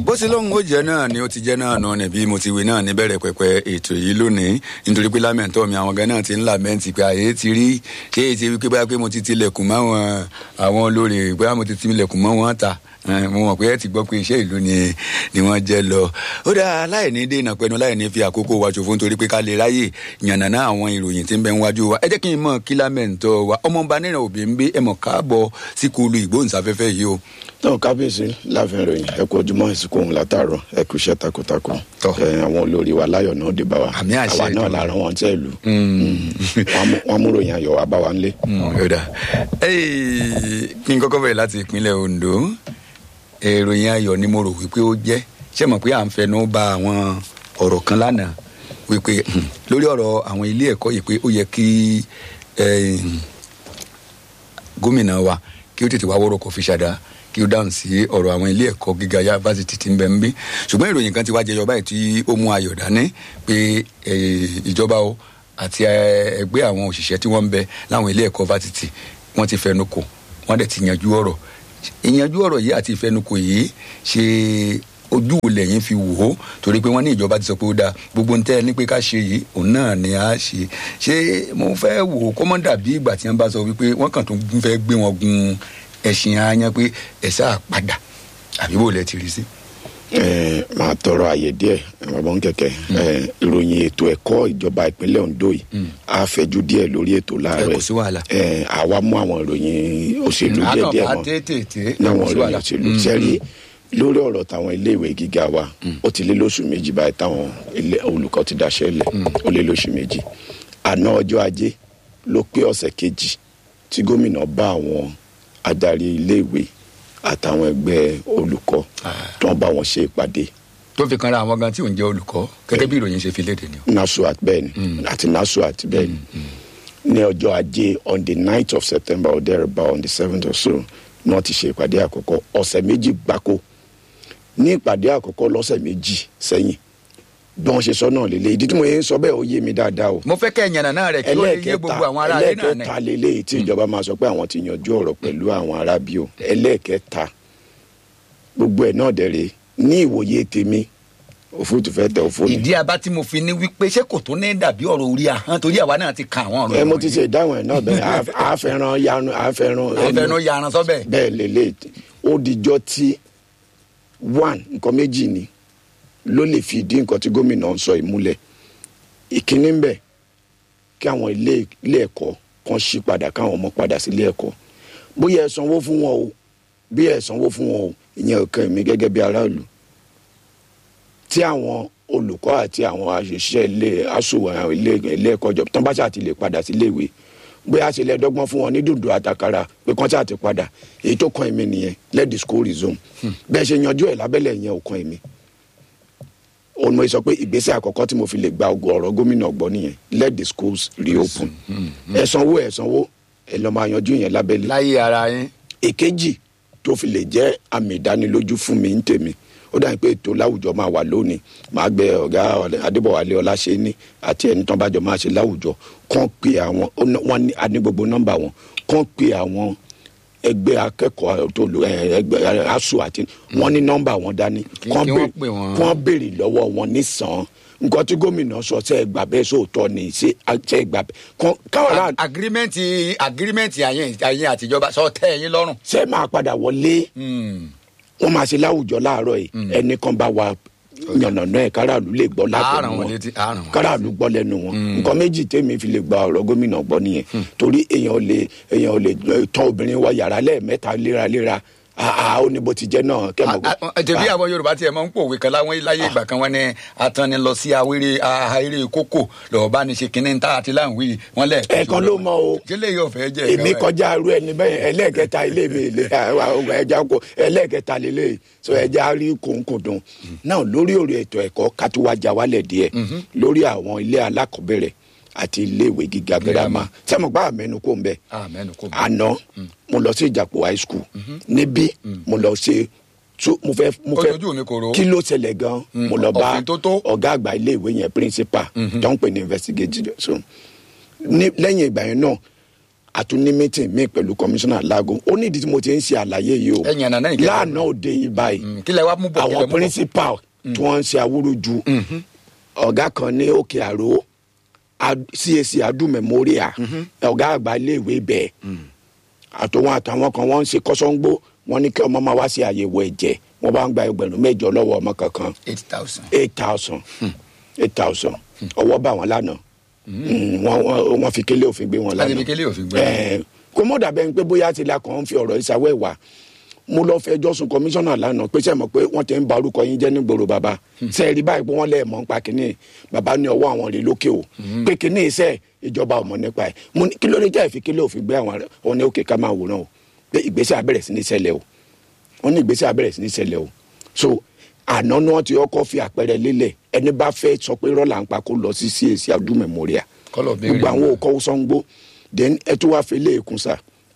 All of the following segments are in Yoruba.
bó ti lóhun ó jẹ náà ni ó ti jẹ náà nù ni bí mo ti wí náà níbẹ̀rẹ̀ pẹ̀pẹ̀ ètò yìí lónìí nítorí pé lámẹ̀ntọ́ mi àwọn gan náà ti ń làmẹ́ǹtì pé àyè ti rí ṣé èyí ti wí pé báyà pé mo ti tilẹ̀kùn mọ́ àwọn àwọn olórí bóyá mo ti tilẹ̀kùn mọ́ wọn ta mo mọ̀ pé ẹ ti gbọ́ pé iṣẹ́ ìlú ni ni wọ́n jẹ́ lọ ó dáa láì ní dènà pẹ̀lú láì ní fi àkókò wa ṣòfò nítorí pé ká lè ráyè yànnàná àwọn ìròyìn tí ń bẹ níwájú wa ẹ jẹ́ kí n mọ̀ kí lámẹ̀ntọ́ wa ọmọọba nínú òbí ń gbé ẹ mọ̀ káàbọ̀ sí kúlù ìgbóhùnsáfẹ́fẹ́ yìí o tó kábíyèsí láàfin ròyìn ẹ kú ojúmọ́ ìsìnkú òun látàárọ̀ ẹ kú iṣẹ́ takuntakun Tọ́. ẹ àwọn olórí wa láyọ̀ náà dé bá wa Àmì àṣẹ àwa náà Èdùmàrè. la rán wọn tẹ́ ìlú wọn mú ròyìn ayọ̀ wá bá wa nílé. yọ̀dà kí n kọ́kọ́ bẹ̀rẹ̀ láti ìpínlẹ̀ Ondo ìròyìn ayọ̀ ni mo rò wípé ó jẹ́ ṣé mọ̀ pé à ń fẹnu ba àwọn ọ̀rọ̀ kan lánàá wípé hmm, lórí ọ̀rọ̀ àwọn ilé ẹ̀kọ́ yìí pé ó yẹ kí eh, gómìnà wa kí ó tètè wá wọ́rọ̀ kò fi ṣàdá kí ó dáhùn sí ọ̀rọ̀ àwọn ilé ẹ̀kọ́ gíga yunifásitì tí ń bẹ ń bí ṣùgbọ́n ìròyìn kan ti wá jẹyọ báyìí tí ó mú ayọ̀ dání pé eh, ìjọba o àti eh, ẹgbẹ́ àwọn òṣìṣẹ́ tí wọ́n ń bẹ láwọn ilé ẹ̀kọ́ fásitì wọ́n ti fẹnu kò wọ́n dẹ̀ ti yanjú ọ̀rọ̀ ìyanjú ọ̀rọ̀ yìí àti ìfẹnukò yìí ṣe ojú wo lẹ́yìn fi wò ó torí pé wọ́n ní ìjọba ti sọ pé ó dáa gbogbo ń tẹ́ ẹ ní pé ká ṣe yìí òun náà ni a ṣe ṣé mo fẹ́ wò ó kó mọ́ dàbí ìgbà tí wọ́n bá sọ wípé wọ́n kàn tó ń fẹ́ gbé wọn gun ẹ̀sìn aáyán pé ẹ̀ sáà padà àbí bò lẹ́ ti rí sí. ẹ máa tọrọ àyè díẹ̀ bàbá ń kẹkẹ ẹ ìròyìn ètò ẹ̀kọ́ ìjọba ìpínlẹ̀ Ondo yìí á fẹ̀jú díẹ̀ lórí ètò ẹ láàárọ̀ kò sí wàhálà. ẹ àwa mú àwọn ìròyìn òṣèlú díẹ̀ díẹ̀ àkànbá mọ́ tètè láwọn kò sí ìròyìn wàhálà. òṣèlú sẹ́rí lórí ọ̀rọ̀ táwọn iléèwé gíga wa ó ti lé lóṣù méjì báyìí táwọn ilé- olùkọ́ ti daṣẹ́ lẹ̀ ó lé lóṣù méjì àná ọjọ́ ajé ló pé ọ̀sẹ̀ kejì tí gómìnà bá àwọn adarí iléèwé àtàwọn ẹgbẹ́ olùkọ́ tó ń bá wọn ṣe ìpàdé tó fi kanra àwọn gan tí ò ń jẹ́ olùkọ́ gẹ́gẹ́ bí ìròyìn ṣe fi léde ni o. nasuat bẹ́ẹ̀ ni àti nasuat bẹ́ẹ̀ ni ní ọjọ́ ajé on the ninth of september or thereabout on the seventh or so ni wọ́n ti ṣe ìpàdé àkọ́kọ́ ọ̀sẹ̀ méjì gbáko ní ìpàdé àkọ́kọ́ lọ́sẹ̀ méjì sẹ́yìn bí wọ́n ṣe sọ náà lélẹ̀ ìdí tí mo yẹn ń sọ bẹ́ẹ̀ ó yé mi dáadáa o mo fẹ́ kẹ́ ẹ̀yàn náà rẹ̀ kí ó lè yé gbogbo àwọn ará ilé náà ní. ẹlẹ́ẹ̀kẹta lélẹ̀ tí ìjọba máa sọ pé àwọn ti yanjú ọ̀rọ̀ pẹ̀lú àwọn arábí o ẹlẹ́ẹ̀kẹta gbogbo ẹ̀ náà dẹ̀rẹ̀ ní ìwòye tèmi òfúrufú fẹ́ tẹ òfò ni ìdí abá tí mo fi ní wípé ṣé kò tó ní dàbí ọ̀rọ̀ orí ahọ́n torí àwa náà ti ka àwọn ọ̀rọ̀ ẹ mo ti ṣe ìdáhùn ẹ náà bẹ́ẹ̀ àá- àáfẹ́ràn yanu àáfẹ́ràn àfẹnú yaran sọ́bẹ̀. bẹ́ẹ̀ lélẹ̀ ó dijọ́ tí one nǹkan méjì ni ló lè fi ìdí nǹkan tí gómìnà ń sọ ìmúlẹ̀ ìkíní ń bẹ kí àwọn ilé ilé ẹ̀kọ́ kan ṣí padà káwọn ọmọ padà sí ilé ẹ̀kọ́ bóyá ẹ sanwó fún wọn o bí ẹ sanwó fún wọn o ìyẹn ò kàn mí gẹ́gẹ́ bí aráàlú tí àwọn olùkọ́ àti àwọn àṣìṣe ilé aṣòwò àwọn ilé ilé ẹ̀kọ́ jọ tán bá ṣáà ti lè padà sí iléèwé bóyá ṣe lè dọ́gbọ́n fún wọn ní dùndùn àtàkàrà pé kán ṣáà ti padà èyí tó kàn èmi nìyẹn let the school resume bẹ́ẹ̀ ṣe yanjú ẹ̀ lábẹ́lẹ̀ yẹn ò kàn èmi òun mo sọ pé ìgbésẹ̀ àkọ́kọ́ tí mo fi lè gba ògo ọ̀rọ̀ gómìnà gbọ́ nìyẹn let the schools reopen ẹ sanwó ẹ sanwó ẹ lọ́ máa yanjú yẹn lábẹ́lẹ̀ láyé ara yín. èkejì tó fi lè jẹ́ àmì ìdánilójú fún mi ń tèmi ó dàbí pé ètò láwùjọ máa wà lónìí màá gbé ọ̀gá adébọ̀wálé ọláṣẹ́ni àti ẹni tán bá jọ máa ṣe láwùjọ kàn pé àwọn ó ná- wọ́n ní a ní gbogbo nọ́mbà wọn kàn pé àwọn ẹgbẹ́ akẹ́kọ̀ọ́ tó lò ẹ, ẹgbẹ́ asu àti wọ́n ní nọ́mbà wọn dání Kí- kàn kí bè- wọ́n pè wọ́n. kàn béèrè lọ́wọ́ wọn nísàn nǹkan tí gómìnà sọ ṣe é gbà bẹ́ẹ̀ sóòótọ́ ni ṣe ṣe é gbà bẹ́ẹ̀ kàn káwọn ará agirimẹ́ǹtì agirimẹ́ǹtì àyẹn àyẹn àtijọba sọ tẹ́ ẹ̀yin lọ́rùn. ṣe máa padà wọlé wọn máa ṣe láwùjọ láàárọ̀ yìí ẹnì kan bá wa yànnàná ẹ káràlú lè gbọ́ látẹnu àárọ̀ wọn wọn létí àárọ̀ wọn. káràlú gbọ́ lẹ́nu wọn nǹkan méjì tèmi fi lè gba ọ̀rọ̀ gómìnà gbọ́ nìyẹn torí èèyàn ò lè èèyàn ò lè eh, tọ́ obìnrin wọ yàrá lẹ́ẹ̀mẹ́ta léraléra àà ó ní bó ti jẹ́ náà kẹ́mọ̀ tẹ̀bí àwọn yorùbá tiẹ̀ máa ń pòwe kan láwọn láyé ìgbà kan wọn ní atani lọ sí awéré ahéré kókò lọ́ọ́ bá ní ṣe kínní tá àti láǹwí wọn lẹ̀. ẹ̀ẹ̀kan ló mọ o kílẹ̀ yóò fẹ́ jẹ́ èmi kọjá arú ẹni bẹ́ẹ̀ ẹlẹ́ẹ̀kẹta ilé mi ilé ẹja kó ẹlẹ́ẹ̀kẹta lélẹ̀ so ẹja rí kòńkòdùn náà lórí òrò ètò ẹ̀kọ́ kátúwájà wálẹ̀ díẹ̀ lórí àwọn ilé alákọ̀ọ́bẹ̀rẹ̀ àti iléèwé gíga girama sẹ́mo gbá àmẹ́nu kò ń bẹ̀ àmẹ́nu kò mọ̀. àná mo lọ sí ìjàpọ̀ high school níbí mo lọ ṣe so mo fẹ́ mo fẹ́ Ojú mi kò rò. kí ló ṣẹlẹ̀ gan mo lọ bá òfin tó tó. ọ̀gá àgbà iléèwé yẹn principal tó ń pè ní investigation so ní lẹ́yìn ìgbà yẹn náà àtúní meeting mi pẹ̀lú commissioner lago ó ní ìdí tí mo ti ń ṣe àlàyé yìí o Ẹ̀yin àná náà ìkẹyìn. lánàá òde yìí báyìí Mm, kí lẹ wá mú bọ̀ kí lẹ àwọn mú bọ̀? principal tí wọ́n ń ṣe awúrúju ọ̀gá kan ní òkè àró Ad- cac adu memorial ọ̀gá àgbà iléèwé bẹ́ẹ̀ àtọwọn àtàwọn kan wọ́n ń ṣe kọ́sọ́ngbó wọ́n ní kí ọmọ máa wá sí àyẹ̀wò ẹ̀jẹ̀ wọ́n bá ń gba ẹgbẹ̀rún mẹ́jọ lọ́wọ́ ọmọ kankan eight thousand. eight thousand eight thousand ọwọ́ bá wọn lánàá Mm, wọ́n wọ́n- wọ́n fi kélé òfin gbé wọn láti lánàá fi kélé òfin gbé. Ẹ, kó mọ̀ dàbẹ́ ni pé bóyá ti la kàn ń fi ọ̀rọ̀ ìsàwọ̀ ẹ̀wà mo lọ fẹjọ́ sùn kọmíṣánná lánàá pé sẹ́ mọ̀ pé wọ́n ti ń ba orúkọ yín jẹ́ nígboro bàbá sẹ́ẹ̀rí báyìí pé wọ́n lẹ̀ mọ́ nípa kínní bàbá ní ọwọ́ àwọn rèé lókè o pé kínní iṣẹ́ ìjọba ọmọ nípa ẹ̀ mo ní kí ló dé jẹ́ ìfi kílẹ̀ òfin gbé àwọn ọ̀nà òkè ká máa wòran o pé ìgbésẹ̀ abẹ́rẹ́ sí ní ṣẹlẹ̀ o wọ́n ní ìgbésẹ̀ abẹ́rẹ́ sí ní ṣẹlẹ̀ o so àná ni wọ́n ti kọ́kọ́ fi àpẹẹrẹ lélẹ̀ ẹni bá fẹ́ sọ pé rọ́là ń pa kó lọ sí CAC adu memorial Kọ́lọ̀ béèrè. gbogbo àwọn òkọ́ sọ́ngbó then ẹ tó wá fi ilé ìkún sa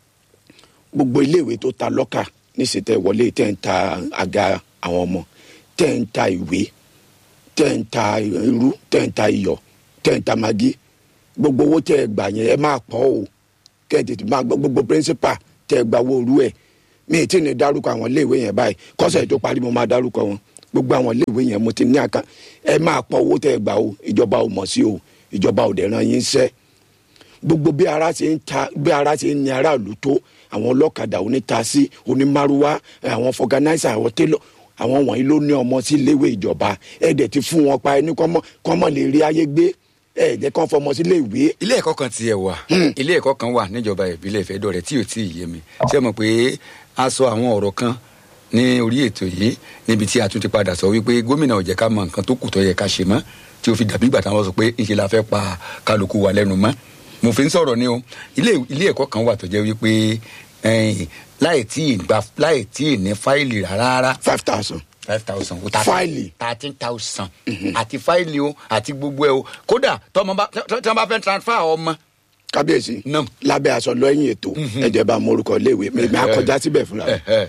gbogbo iléèwé tó ta lọ́kà níṣẹ́tẹ̀ wọlé tẹ̀ ń ta àga àwọn ọmọ tẹ̀ ń ta ìwé tẹ̀ ń ta irú tẹ̀ ń ta iyọ̀ tẹ̀ ń ta magi gbogbo owó tẹ̀ gbà yẹn ẹ máa pọ̀ o kẹ́ ẹ tètè máa gbọ́ gbogbo principal tẹ̀ gbà owó orú ẹ̀ mi ì tí ì ní dárúkọ àwọn iléèwé yẹn báyìí kọ́sẹ̀ tó parí mo máa dárúkọ wọn gbogbo àwọn iléèwé yẹn mo ti ní àká ẹ máa pọ̀ owó tẹ̀ gbà o ìjọba ò mọ̀ sí o ìjọba ò dẹ̀ ràn yín sẹ́ gbogbo bí ara ṣe ń ta bí ara ṣe ń ní aráàlú tó àwọn ọlọ́kadà onítasí onímárúwá àwọn fọganáísà àwọn télọ̀ àwọn wọ̀nyí ló ní ọmọ sí iléèwé ìjọba ẹ̀ẹ́dẹ̀ ti fún wọn pa ẹni kọ́mọ kọ́mọ lè rí ayé gbé ẹ̀ẹ́dẹ̀ kan fọmọ sí iléèwé ilé ẹ̀kọ́ kan tiẹ̀ wà ilé ẹ̀kọ́ kan wà níjọba ìbílẹ̀ ìfẹ́dọ̀rẹ́ tí ò tí ì yé mi ṣé mo pé a sọ àwọn ọ̀rọ̀ kan ní orí ètò yìí níbi tí a tún ti padà sọ wípé gómìnà ò jẹ́ ká mọ nǹkan tó kù tó yẹ ká ṣe mọ́ tí ó fi dàbí ìgbà táwọn sọ pé ìṣe la fẹ́ pa kálukú wa lẹ́nu mọ́ mo fi ń sọ̀rọ̀ ni o ilé ilé ẹ̀kọ́ kan wà tó jẹ́ wípé ẹ̀yìn, láì tí ì gba láì tí ì ní fáìlì rárá rárá five thousand five thousand o Fáìlì. thirteen thousand àti fáìlì o àti gbogbo ẹ o kódà tọmọ bá tọ- tí wọn bá fẹ́ transfer ọmọ kábíyèsí Nam. lábẹ́ aṣọ lọ́yìn ètò ẹ̀jẹ̀ bá morúkọ iléèwé mi mi akọjá síbẹ̀ fúnra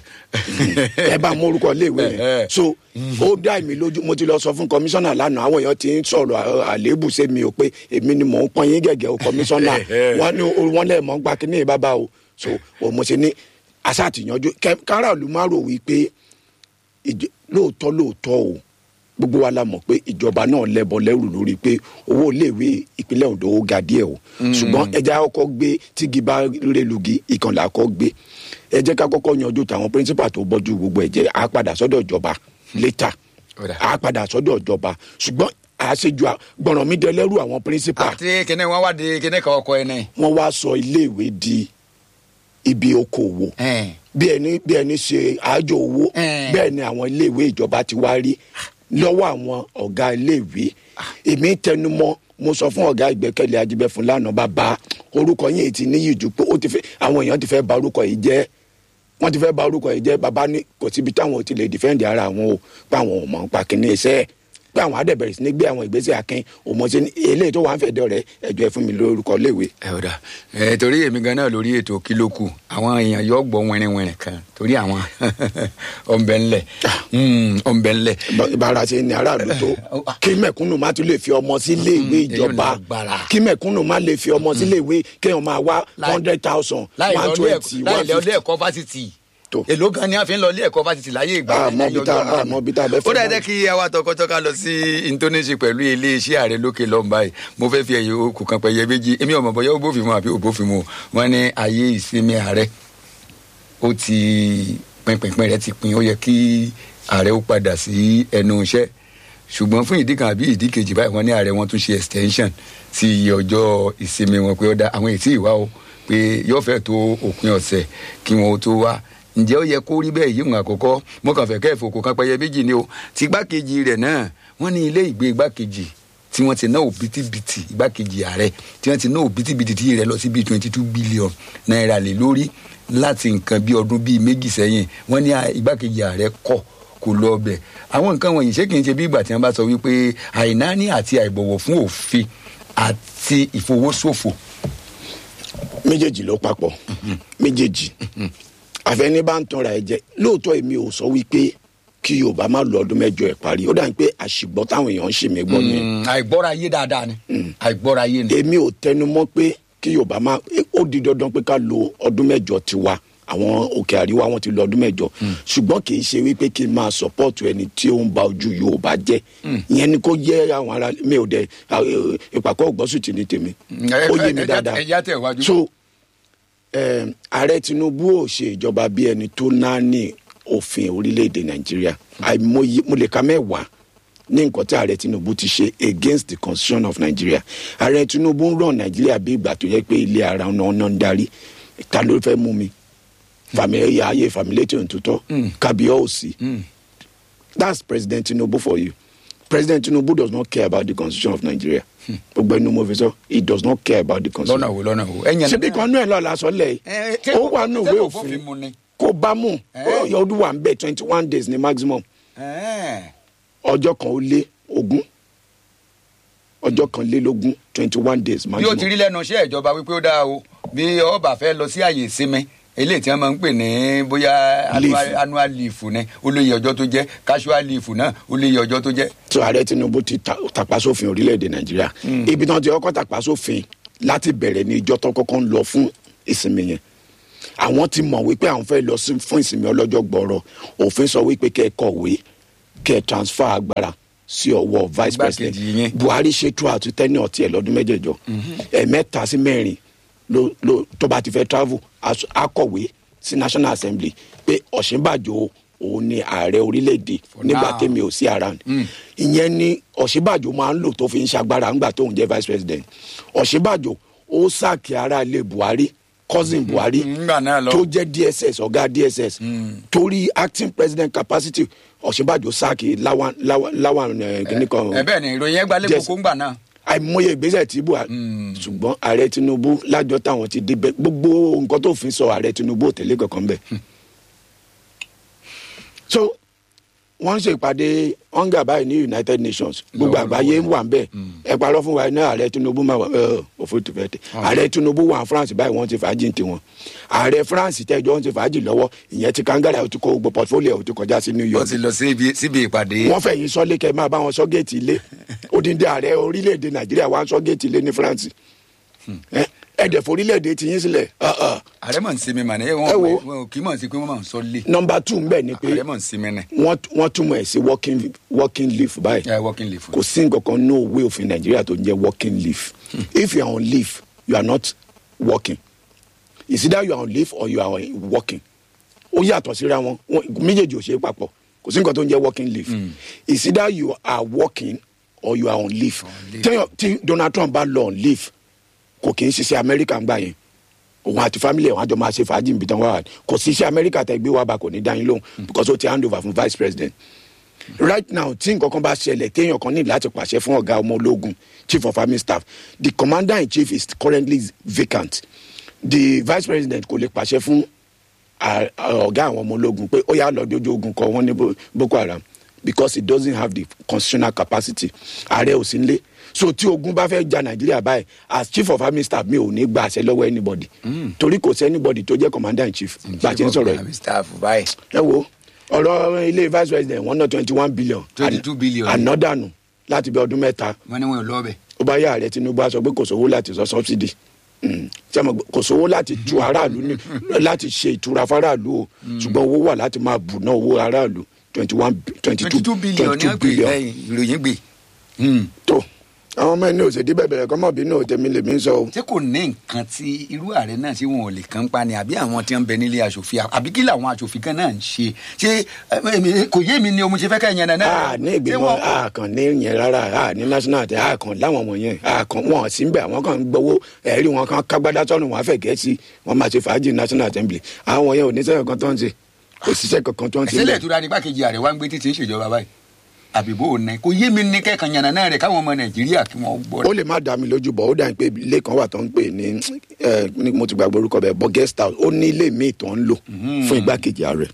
mi ẹ bá morúkọ iléèwé yẹn so ó dá èmi lójú mo ti lọ sọ fún kọmíṣánná lánàá àwọn èèyàn ti ń sọ̀rọ̀ à- àléébù sí mi o pé èmi ni mò ń pọ́n yín gẹ̀gẹ́ o kọmíṣánná wọ́n ní o- wọ́n lẹ̀ mọ́ ń gba kínní bàbá o so o mo ṣe ní aṣáàtìyànjú káràlú má rò wí pé ìjọ- lóòótọ́ lóòótọ́ o gbogbo wa la mọ̀ pé ìjọba náà lẹ́bọ lẹ́rù lórí pé owó iléèwé ìpínlẹ̀ Ondo ó ga díẹ̀ o ṣùgbọ́n ẹja kọ́kọ́ gbé tígi bá relugi ìkànlá kọ́ gbé ẹ jẹ́ ká kọ́kọ́ yanjú tàwọn píríncípà tó bọ́jú gbogbo ẹ̀jẹ̀ á padà sọ́dọ̀ ìjọba létà Ọ̀dà. á padà sọ́dọ̀ ìjọba ṣùgbọ́n àṣejù à- gbọ̀ràn mi dẹlẹ́rù àwọn píríncípà àti kíní wọn wá di kíní kan ọkọ ẹ náà. wọ́n wá sọ iléèwé di ibi okòwò bí ẹni bí ẹni ṣe àájò owó Eh. bẹ́ẹ̀ ni àwọn iléèwé ìjọba ti wá rí lọ́wọ́ àwọn ọ̀gá iléèwé èmi tẹnumọ́ mo sọ fún ọ̀gá ìgbẹ́kẹ̀lé ajibẹ́ fún lánàá bàbá orúkọ yìí ti níyì jù pé ó ti fẹ́ àwọn èèyàn ti fẹ́ bà orúkọ yìí jẹ́ wọ́n ti fẹ́ bà orúkọ yìí jẹ́ bàbá ní kò síbi táwọn ò ti lè dìfẹ́ǹdì ara àwọn o pé àwọn ò mọ̀ nípa kínní iṣẹ́ pé àwọn adẹ̀bẹ̀rẹ̀ sí ní gbé àwọn ìgbésẹ̀ akin òmòṣe ní eléyìí tó wà ń fẹ̀dọ̀ rẹ̀ ẹ̀jọ̀ ẹ̀ fún mi lórúkọ iléèwé ẹ ò dà ẹ torí èmi gan náà lórí ètò kílókù àwọn èèyàn yóò gbọ́ wẹrinwẹrin kan torí àwọn ọ̀nbẹ ńlẹ̀ ọ̀nbẹ ńlẹ̀ ìbára ṣe ní aráàlú tó kí mẹ̀kúnnù má tún lè fi ọmọ sí iléèwé èyí ò ìjọba lágbára. kí mẹ̀kúnnù má lè fi ọmọ sí iléèwé kéèyàn máa wá Láì- hundred thousand láì one lọ ilé twenty ẹ̀kọ́- láì one lọ ilé fifty. ẹ̀kọ́ fásitì Tó. èló gan ni a fi ń lọ ilé ẹ̀kọ́ fásitì láyé ìgbà Ah, yẹn mọ ní bí ọjọ́ tá- náà. ah, mọ bí tá a bẹ́ fẹ́ ó dà mọ́. jẹ́ kí àwa tọkọtọka lọ sí intonisi pẹ̀lú iléeṣẹ́ ààrẹ lókè lọ́nba yìí mo fẹ́ fi ẹ̀yẹ okùn kan pẹ̀yẹ méjì èmi ọmọ bọ̀yọ́ òbófin mu àbí òbófin mu wọn ní ayé ìsinmi ààrẹ ó ti pínpínpín rẹ ti pin ó yẹ kí ààrẹ ó padà sí ẹnu iṣẹ́ ṣùgbọ́n fún ìdí kan àbí ìdí kejì báyìí wọ́n ní ààrẹ wọn tún ṣe extension sí iye ọjọ́ ìsinmi wọn pé ó dá àwọn ètí ìwá o pé yóò fẹ́ tó òpin ọ̀sẹ̀ kí wọn ó tó wá ǹjẹ́ ó yẹ kó rí bẹ́ẹ̀ yíwọ̀n àkọ́kọ́ mo kàn fẹ́ kẹ́ẹ̀fọ́ kó kan pẹ́yẹ méjì ni o ti igbákejì rẹ̀ náà wọ́n ní ilé ìgbé igbákejì tí wọ́n ti ná òbítíbitì igbákejì ààrẹ tí wọ́n ti ná òbítíbitì tí rẹ̀ lọ sí bíi twenty two billion náírà lé lórí láti nǹkan bíi ọdún bíi méjì sẹ́yìn wọ́n ní à- igbákejì ààrẹ kọ̀ kò lọ ọbẹ̀ àwọn nǹkan wọ̀nyí ṣé kì í ṣe bí ìgbà tí wọ́n bá sọ wípé àìnáání àti àìbọ̀wọ̀ fún òfin àti ìfowóṣòfò méjèèjì ló papọ̀ méjèèjì àfẹní bá ń tanra ẹ jẹ lóòótọ́ èmi ò sọ wípé kí yorùbá má lọ ọdún mẹ́jọ ẹ̀ parí ó dà ní pé àṣìgbọ́ táwọn èèyàn ń ṣe mí gbọ́ ni Mm, àìgbọ́ra yé dáadáa ni àìgbọ́ra yé ni. èmi ò tẹnu mọ́ pé kí yorùbá máa ó di dandan pé ká lo ọdún mẹ́jọ tiwa àwọn òkè àríwá wọn ti lo ọdún mẹ́jọ ṣùgbọ́n kì í ṣe wípé kí n máa sọpọ́ọ̀tù ẹni tí ó ń ba ojú yorùbá jẹ́ ìyẹn ni kò yẹ àwọn ará mi ò dẹ ìpàkọ́ ògbọ́sùtì ní tèmi ó yé mi dáadáa ẹja tẹ̀ wájú. so um, ààrẹ tinubu ò ṣe ìjọba bí ẹni tó náà ní òfin orílẹ̀-èdè nàìjíríà àìmọye mo lè ka mẹ́wàá ní nǹkan tí ààrẹ tinubu ti ṣe against the constitution of nigeria ààrẹ tinubu ń ràn nàìjíríà bí ìgbà tó yẹ pé ilé ara ọ̀nà ọ̀nà ń darí ta ló fẹ́ mú mi fàmìlẹ́ ayé fàmìlẹ́ tí ò ń tutọ́ kábíyọ̀ òsì that's president tinubu for you president tinubu does not care about the constitution of nigeria gbogbo ẹnu mo fi sọ he does not care about the constitution lọ́nà wo lọ́nà wo. ẹ̀yàn ṣebí kan náà lọ́ọ́ la sọ lẹ̀ Eh, ṣé ó wà nù ìwé ṣé kò òfin mu ni. kó bá mú Eh. ọyọ ọdún wà ń bẹ twenty one days ní maximum Ẹ̀ẹ́. ọjọ́ kan ó lé ogún ọjọ́ kan lé lógún twenty one days bí ó ti maximum rí lẹ́nu iṣẹ́ ìjọba wípé ó dáa o bí ọba fẹ́ lọ sí àyè ìsinmi eléyìí tí wọ́n máa ń pè ní bóyá annual- Leave. annual leave ni ó lè yẹ ọjọ́ tó jẹ́ casual leave náà ó lè yẹ ọjọ́ tó jẹ́. tó ààrẹ tinubu ti ta- tàpá sófin orílẹ̀-èdè nàìjíríà ibi tí wọ́n ti kọ́kọ́ tàpá sófin láti bẹ̀rẹ̀ ní ìjọ tó kọ́kọ́ ń lọ fún ìsinmi yẹn àwọn ti mọ̀ wípé àwọn fẹ́ lọ sí- fún ìsinmi ọlọ́jọ́ gbọ́rọ̀ òfin sọ wípé kẹ́ ẹ kọ̀wé kẹ́ ẹ transfer agbára sí ọwọ́ vice Igbákejì president yín. buhari ṣètò àtúntẹ́ni ọ̀tí ẹ̀ lọ́dún mẹ́jẹ̀jọ ẹ̀ẹ̀mẹ́ta sí mẹ́rin ló ló tó bá ti fẹ́ travel aṣọ- akọ̀wé sí national assembly pé ọ̀ṣínbàjò òun ni ààrẹ orílẹ̀-èdè For nígbà now. tẹ́mi ò sí around ìyẹn ni ọ̀ṣínbàjò máa ń lò tó fi ń ṣagbára ńgbà tóun jẹ́ vice president ọ̀ṣínbàjò ó sàkí ara ilé buhari cousin buhari ńgbà náà lọ. tó jẹ́ dss ọ̀gá dss torí acting president capacity ọ̀ṣínbàjò sàkí láwọn láwọn láwọn kìnnìkan ẹ bẹ́ẹ̀ ni ìròyìn yẹn gbalẹ̀ Yes. kókó ńgbà náà. àìmọye ìgbésẹ̀ tí buhari ṣùgbọ́n ààrẹ tinubu lájọ táwọn ti débẹ̀ gbogbo nǹkan tó fi sọ ààrẹ tinubu ò tẹ̀lé kankan bẹ̀. so wọ́n ń ṣe ìpàdé hunger báyìí ní united nations gbogbo Lọ́wọ́ àgbáyé lọ́wọ́. wà ń bẹ̀ ẹ parọ́ fún wa ní ààrẹ tinubu máa wà ẹ òfin tó fẹ́ tẹ̀ ààrẹ tinubu wà ní france báyìí wọ́n ti fàájì ti wọn ààrẹ france tẹ́jọ́ wọ́n ti fàájì lọ́wọ́ ìyẹn ti kangara ó ti kó gbogbo portfolio ó ti kọjá sí new wọ́n york ti lọ síbi síbi ìpàdé. wọ́n fẹ̀yìn sọ́lé kẹ́ máa bá wọn sọ géètì ilé odindi ààrẹ orílẹ̀-èdè nàìjíríà wá ń sọ géètì ilé ní france Ẹ- ẹ̀dẹ̀ forílẹ̀-èdè ti yín sílẹ̀ Ah, ah. ààrẹ mọ̀ ń sinmi mà ní Ẹ wo. wọn wọn kì í mọ̀ sí pé wọ́n máa ń sọ lé. nọmba two ń bẹ̀ ni pé ààrẹ mọ̀ ń sinmi ní. wọ́n wọ́n túmọ̀ ẹ̀ sí working working leave báyìí ẹ working leave. kò sí nǹkan kan ní òwe òfin nàìjíríà tó ń jẹ́ working leave if you are on leave you are not working it's either you are on leave or you are working ó yàtọ̀ síra wọn wọn- méjèèjì ò ṣe é papọ̀ kò sí nǹkan tó ń jẹ́ working leave it's either you are working or you are on leave leave. Téèyàn- tí donald trump bá lọ on leave kò kì í ṣiṣẹ́ amẹ́ríkà ń gbà yẹn òun àti family ẹ̀ wọ́n á jọ máa ṣe fàájì níbi tán wà wá kò sí iṣẹ́ amẹ́ríkà tẹ́ gbé wá bá kò ní dá yín lóhùn because ó ti hand over fún vice president right now tí nǹkan kan bá ṣẹlẹ̀ téèyàn kan ní láti pàṣẹ fún ọ̀gá ọmọ ológun chief of army staff the commander in chief is currently vacant the vice president kò lè pàṣẹ fún à- à- ọ̀gá àwọn ọmọ ológun pé ó yà lọ dojú ogun kọ wọn ní Bo- boko haram because he doesn't have the constitutional capacity ààrẹ ò sí nílé so tí ogun bá fẹ́ ja nàìjíríà báyìí as chief of army staff mi ò ní gba àṣẹ lọ́wọ́ anybody torí kò sí anybody tó jẹ́ commander in chief bá a ti ń sọ̀rọ̀ yìí Àmì staff báyìí. ẹ wo ọ̀rọ̀ ilé vice president one hundred twenty one billion 22 billion. ànádànù láti bí ọdún mẹ́ta wọ́n ní wọn ò lọ bẹ̀. ó bá yá ààrẹ tinubu á sọ pé kò sówó láti sọ subsidy Mm. Ṣé mo gbọ́- kò sówó láti tu aráàlú ní láti ṣe ìtura fáráàlú o ṣùgbọ́n owó wà láti máa bù náà owó aráàlú twenty one twenty twenty two two billion ní wọ́n pè lẹ́yìn ìròyìn gbé. Hmm. tó àwọn ọmọ ẹni òsèdí bẹ̀bẹ̀rẹ̀ kọ́mọ̀ bínú tèmi lèmi ń sọ o. ṣé kò ní nǹkan tí irú ààrẹ náà ṣé wọn ò lè kàn pa ni àbí àwọn tí wọn bẹ nílé aṣòfin àbí kí làwọn aṣòfin kan náà ń ṣe ṣé ẹ, èmi- kò yé mi ni o mo ṣe fẹ́ kẹ́ ẹ̀yẹn náà. a ní ìgbìmọ̀ a kàn ní yẹn rárá a ní national tẹ a kàn láwọn wọ̀nyẹn a kàn wọn sí bẹ́ẹ̀ àwọn kan ń gbowó ẹ̀rí wọn kan kágbádá sọ́nù wọn fẹ̀ gẹ̀ẹ́sì wọn máa ṣe fàájì national assembly àwọn yẹn ò ní sẹ́yìn kan tó ń ṣe kò síṣẹ́ kankan tó ń ṣe ìṣẹ̀lẹ̀ bẹ́ẹ̀. ìtura ní gbàkejì ààrẹ wa ń gbé títí ń ṣèjọba báyìí àbíbó ò ní kò yé mi ní kẹ́kàn yànnà náà rẹ̀ káwọn ọmọ nàìjíríà kí wọ́n gbọ́ ó lè má dá mi lójú bọ̀ ó dà ní pé ilé kan wà tó ń pè ní ẹ, ní mo ti gbàgbọ́ orúkọ bẹ́ẹ̀ bọ́ guest house ó ní ilé míì tó ń lò fún igbákejì ààrẹ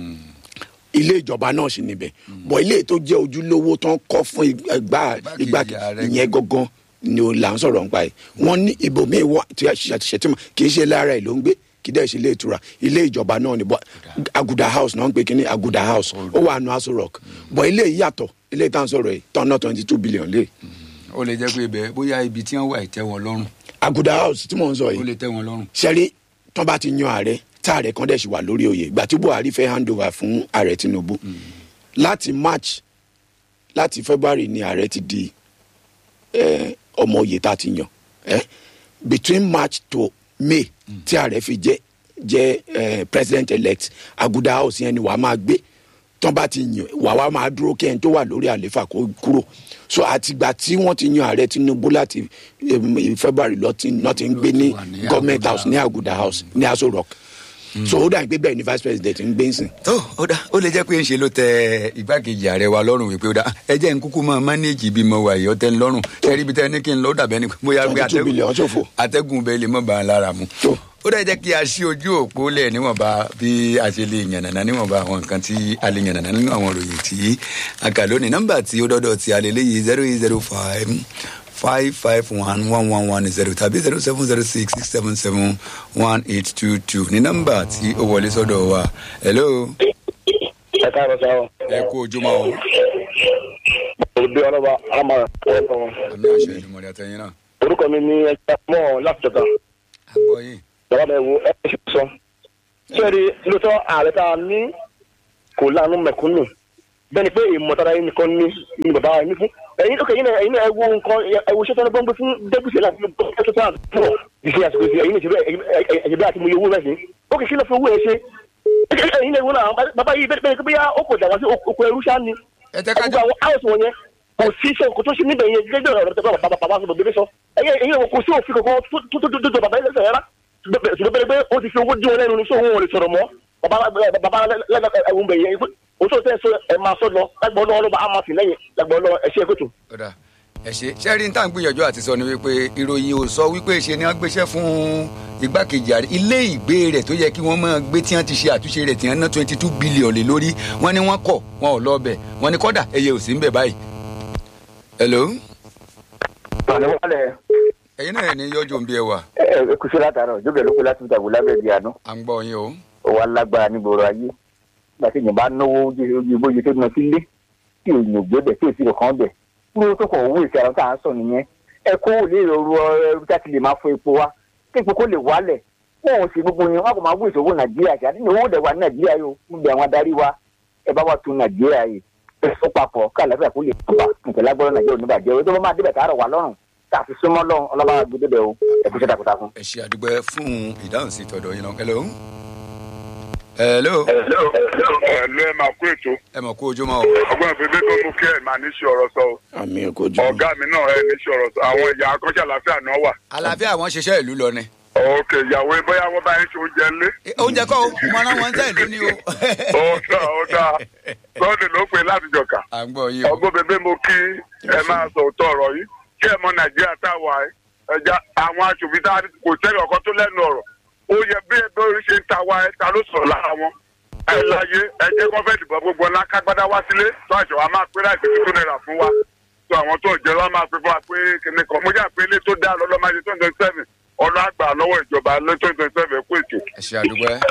ilé ìjọba náà sì níbẹ̀ bọ̀ ilé tó jẹ́ ojúlówó tó ń kọ́ fún ìgbà Igbákejì ìgbà ààrẹ ìyẹn gangan ni ó là ń sọ̀rọ̀ nípa ẹ̀ wọ́n ní ibòmíì wà tí ṣètìmọ̀ kì í ṣe lára ẹ̀ ló ń gbé kì í dẹ̀ ṣe ilé ìtura ilé ìjọba náà ni bọ́ aguda house náà ń pè kí ní aguda house ó wà nù aso rock bọ̀ ilé yìí yàtọ̀ ilé ìtàn sọ̀rọ̀ yìí tọ́nà twenty two billion lé ó lè jẹ́ pé ibẹ̀ bóyá ibi tí wọ́n wà ìtẹ́ wọn lọ́rùn aguda house tí mò ń sọ ó yìí lè tẹ́ wọn lọ́rùn. sẹ́rí tán bá ti yan ààrẹ tá ààrẹ kan dẹ̀ sì wà lórí oyè ìgbà tí buhari fẹ́ hand over fún ààrẹ tinubu láti march láti february ni ààrẹ ti di eh, ọmọ oyè tá a ti yàn eh? between march to may tí ààrẹ fi jẹ́ jẹ́ eh, president elect aguda house yẹn ni wàá máa gbé tán bá ti yàn wàá wá máa dúró kẹ́hìn tó wà lórí àléfà kó kúrò so àtìgbà tí wọ́n ti yan ààrẹ tinubu láti em, february lọ ti náà ti ń gbé ní wà ní government Aguda house ní aguda house ní aso rock so ó dà pé bẹ́ẹ̀ ni vice president ń gbé ń sìn. tó ó dá ó lè jẹ́ pé ń ṣe ló tẹ igbákejì ààrẹ wa lọ́rùn wípé ó dá ẹ jẹ́ ń kúkú máa mánéèjì bí mo wà yìí ó tẹ́ ń lọ́rùn ṣẹ́rí ibi tẹ́ ní kí n lọ ó dàbẹ́ ni bóyá gbé 22 billion ṣòfò. atẹ́gùn bẹ́ẹ̀ lè mọ̀ bá a lára mu. Tó. ó dá jẹ́ kí a ṣí ojú òpó lẹ̀ níwọ̀nba bí a ṣe lè yànnàná níwọ̀nba àwọn nǹkan tí a lè yànnàná nínú àwọn ìròyìn tí a kà lónìí nọ́mbà tí ó dọ́dọ̀ tí a lè léyìí zero eight zero five five five one one one one zero tàbí zero seven zero six six seven seven one eight two two ní nọ́mbà tí ó wọlé sọ́dọ̀ wa hello ẹ káàárọ̀ sáà o. ẹ kú ojúmọ́ o òde ọlọ́ba àmà ọ̀pọ̀ wọn. àmì àṣẹ ìdùmọ̀lẹ́ àtẹ̀yìn náà orúkọ mi ní ẹja mọ́ láti jọta à ń gbọ́ yín bàbá mi wo ẹ ṣe sọ. sẹ́ẹ̀rì lóòótọ́ ààrẹ tá a ní kò láàánú mẹ̀kúnnù bẹ́ẹ̀ ni pé ìmọ̀tara yín nìkan ní ní bàbá wa ní fún. ẹ̀yin ó kẹ́ yín náà ẹ̀yin náà ẹ wo nǹkan ẹ wo iṣẹ́ tó ń gbọ́n gbé fún dẹ́gbùsì láti fi gbọ́ ẹ̀ tó sáà pọ̀ ìṣe àsìkò ìṣe ẹ̀yin ìṣe ẹ̀yẹ bí àti mo yẹ owó rẹ̀ sí. ó kì í kí ló fi owó ẹ ṣe. ẹ̀yin náà ìwọ náà bàbá yìí bẹ́ẹ̀ bẹ́ẹ̀ bóyá ó kò dàgbà sí oko ẹrú ṣáá ni ẹ tẹ́ ká gbogbo àwọn house wọn yẹn kò sí iṣẹ́ kò tó ṣe níbẹ̀ yẹn gẹ́gẹ́ ọ̀rọ̀ tẹ́gbẹ́ bàbá bàbá sọ bèbè sọ ẹ̀yẹ ẹ̀yẹ kò sí òfin kankan tó tó tó tó bàbá yẹn lẹ́sẹ̀ rárá ṣùgbọ́n bẹ́ẹ̀ pé ó ti fi owó dín wọn lẹ́nu ní sóhun ò lè sọ̀rọ̀ mọ́ bàbá bàbá ẹ̀wọ̀n bẹ̀ yẹn òótọ́ tẹ́ sọ ẹ̀ máa sọ lọ lágbọ́n lọ́wọ́ ló bá a máa sì lẹ́yìn lágbọ́n lọ́wọ́ ẹ̀ ṣe é kótó. ọ̀dà ẹ ṣe ṣẹ́rí tá à ń gbìyànjú àti sọ ni wípé ìròyìn ò sọ wípé ṣe ni wọ́n gbéṣẹ́ fún igbákejì ààrẹ ilé ìgbé rẹ̀ tó yẹ kí wọ́n máa gbé tí wọ́n ti ṣe àtúnṣe rẹ̀ tí wọ́n ná twenty two billion lé lórí wọ́n ní wọ́n kọ̀ wọn ò lọ bẹ̀ wọ́n ní kọ́dà ẹyẹ ò sí ń bẹ̀ báyìí. hello ẹ̀yin náà ní yọjú ń bí ẹ wà ẹ kùsùn látàárọ̀ jókè ló kó láti tàbí lábẹ́ ìdí àná à ń gbọ́ yín o. ó wà lágbára nígboro ayé nígbà tí èèyàn bá náwó ojú bójú tó ná sílé tí òyìn ògbé bẹ̀ tí òsì kankan bẹ̀ kúrò tó kọ̀ owó ìṣe àwọn tá à ń sọ nìyẹn ẹ kó lè rọrùn ẹrú tá a ti lè máa fọ epo wa kí epo kó lè wálẹ̀ wọn ò sì gbogbo yẹn wọn kò máa wú ìṣòwò nàìjíríà ṣe àdínní owó dẹ̀ wà ní nàìjíríà yìí ó ń bẹ àwọn adarí wa ẹ bá wà tún nàìjíríà yìí ẹ sọ papọ̀ ká àlàáfíà kó lè tọ́ba nǹkan lágbọ́dọ̀ nàìjíríà oníbàjẹ́ o tó bá máa débẹ̀ tààrọ̀ wà lọ́rùn tá a fi súnmọ́ lọ́rùn ọlọ́ba gbé débẹ̀ o ẹ kú iṣẹ́ takuntakun. ẹ ṣe àdúgbò fún ìdáhùn sí tọ̀dọ̀ yín náà hello. hello ẹ̀lú ẹ̀ máa kú ètò ẹ mọ̀ kú ojúmọ́ o. ọgbọ́n ìfẹ́fẹ́ tó mú kí ẹ̀ máa ní ṣe ọ̀rọ̀ sọ o àmì ẹ̀kọ́ jù ọ̀gá mi náà ẹ̀ ní ṣe ọ̀rọ̀ sọ àwọn ìyá akọ́ṣẹ́ àlàáfíà náà wà. àlàáfíà àwọn ṣiṣẹ́ ìlú lọ ni. òkè ìyàwó bóyá wọ́n bá yín ṣe oúnjẹ ńlé. oúnjẹ kọ́ o mo rán wọn sẹ́yìn lónìí o. ó dá ó dá sọ́ọ̀dì ló pè láti jọ̀ka. à ń gbọ́ yín o. ọgbọ́n bèbè mo kí ẹ máa sọ òótọ́ ọ̀rọ̀ yìí kí ẹ mọ nàìjíríà tá a wà ẹ́ ẹja àwọn aṣòfin tá a kò sẹ́yìn ọ̀kan tó lẹ́nu ọ̀rọ̀ ó yẹ bí ẹgbẹ́ orí ṣe ń ta wa ẹ ta ló sọ̀rọ̀ lára wọn ẹ láyé ẹ jẹ́ kó fẹ́ dìbò gbogbo ńlá kágbádá wá sílé tó àṣọ wa máa pé láìpẹ́ tó náírà fún wa tó àwọn tó jẹ́ lọ́wọ́ máa pé fún wa pé kíní kan mo jà pé ilé tó dá lọ́lọ́ máa ṣe twenty twenty seven ọlọ́ àgbà lọ́wọ́ ìjọba lé twenty twenty seven kó ètò. ẹ ṣe àdúgbò ẹ.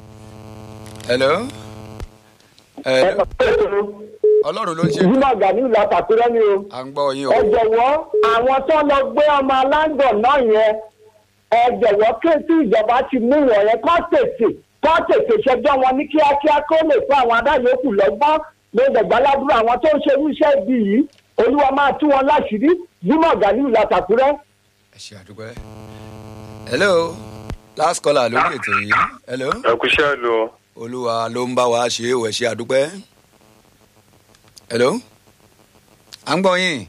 hello. hello. ọlọ́run ló ń ṣe. ìdílé ọ̀gá ní ìlú àtàkùrẹ́ ni o. à ń gbọ́ yín o. ẹ jọ̀wọ́ àwọn tó lọ gbé ọmọ aláǹgọ̀ náà yẹn ẹ jọ̀wọ́ kí tí ìjọba ti mú wọn yẹn kọ́ tètè kọ́ tètè ṣẹjọ́ wọn ní kíákíá kó lè fún àwọn adáyòókù lọ́gbọ́n lóògbàgbàládùúrà àwọn tó ń ṣe irú iṣẹ́ ibi yìí olúwa máa tú wọn láṣìírí ìdílé ọ̀gá ní ìlú àtàkùrẹ́. ẹ ṣe àdúgbò ẹ. hello last caller lórí ètò yìí. hello. ẹ kú iṣẹ́ lu o. olúwa ló ń bá wa ṣe é o ẹ ṣe àdúgbò ẹ. hello. à ń gbọ́ yín.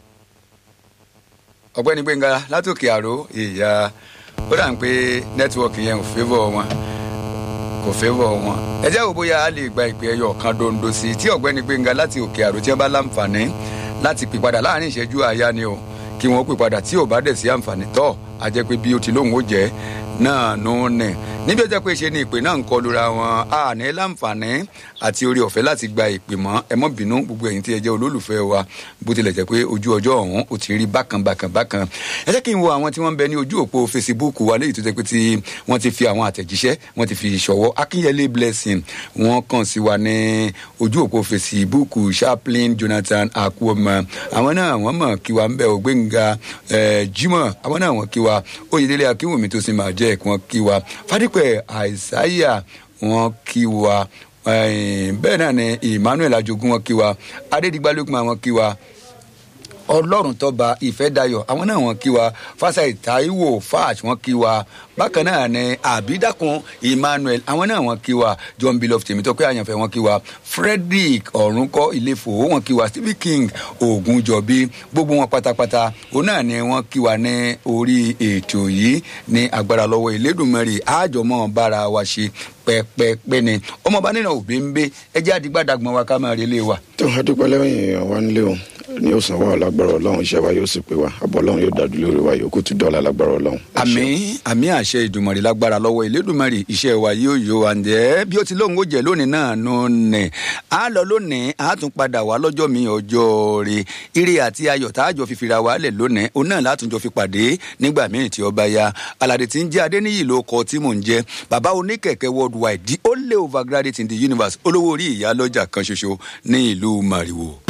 ọ̀gbẹ́ni gbẹ̀ngà látòkè àrò ìyá ó dà ń pé nẹ́tíwọ̀kì yẹn ò fẹ́vọ̀ wọn kò fẹ́vọ̀ wọn. ẹ jẹ́ wo bóyá a lè gba ìpè ẹyọ kan dondo sí i tí ọ̀gbẹ́ni gbẹ̀ngà láti òkè àrò tí wọ́n bá láǹfààní láti pè padà láàrin ìṣẹ́jú àyá ni o kí wọ́n pè padà tí ò bá dẹ̀ sí àǹfààní tọ́ a jẹ́ pé bí o ti lóhùn ó jẹ́ náà nù ní níbi ó jẹ́ pé ṣe ni ìpè náà ń kọlura wọn a ní láǹfààní àti orí ọ̀fẹ́ láti gba ìpè mọ́ ẹ mọ́ bínú gbogbo ẹ̀yin tí ẹ jẹ́ olólùfẹ́ wa bó tilẹ̀ jẹ́ pé ojú ọjọ́ ọ̀hún ó ti rí bákan bákan bákan ẹ jẹ́ kí n wo àwọn tí wọ́n ń bẹ ní ojú òpó Facebook wa léyìí tó jẹ́ pé tí wọ́n ti fi àwọn àtẹ̀jíṣẹ́ wọ́n ti fi ṣọwọ́ Akínyẹlé Blessing wọ́n kàn sí wa ní ojú òpó Facebook Chaplain Jonathan Akuoma àwọn náà wọ́n mọ̀ kí wa ń bẹ Ògbénga Jimoh àwọn náà wọ́n kí wa wa oyèdélé akínwùmí tó sì máa jẹ́ ẹ̀kọ́ wọn kí wa fadípẹ̀ àìsáyà wọn kí wa eh, bẹ́ẹ̀ náà ni emmanuel ajogun wọn kí wa adédìgbàlógún àwọn kí wa ọlọ́run tọ́ba ìfẹ́dayọ̀ àwọn náà wọ́n kí wa fásitì taiwo fach wọ́n kí wa bákan náà ni àbídàkùn emmanuel àwọn náà wọ́n kí wa john bilof tèmítọ́pẹ́ àyànfẹ́ wọ́n kí wa frederick ọ̀rúnkọ́ ilé-ìfò wọ́n kí wa stephen king ogunjọbí gbogbo wọn pátápátá òun náà ni wọ́n kí wa ní orí ètò yìí ní agbára lọ́wọ́ ìlédùnmọ́rì àjọmọ́ bára wa ṣe pẹ́pẹ́pẹ́ ni ọmọọba nínú òbí ń gbé ẹjẹ́ àdìgbàdàgbọ̀n wa ká máa relé wa. tó a dúpẹ́ lẹ́yìn èèyàn wa nílé o ní ó san wà lágbára ọlọ́run iṣẹ́ wa yóò sì pé wa àbọ̀ ọlọ́run yóò dájú lórí wa yòókù tún dọ́là lágbára ọlọ́run. Ẹ ṣeun. àmì àmì àṣẹ ìdùmọ̀rì lágbára lọ́wọ́ ìlédùmarì iṣẹ́ wa yóò yó wa ǹjẹ́ bí ó ti lóun ó jẹ́ lónìí náà nù nẹ̀ á lọ lónìí á tún padà wá lọ́jọ́ mi ọjọ́ rẹ̀ ire àti ayọ̀ tá a jọ fi fira wa lẹ̀ lónìí òun náà látúnjọ fi pàdé nígbà míì tí ọba ya aládé tí ń jẹ́ adéníyì ló kọ tí mò ń jẹ́ bàbá oníkẹ̀kẹ́ worldwide the only overgraduate in the universe olówó orí ìyá lọ́jà kan ṣoṣo ní ìlú màrìwò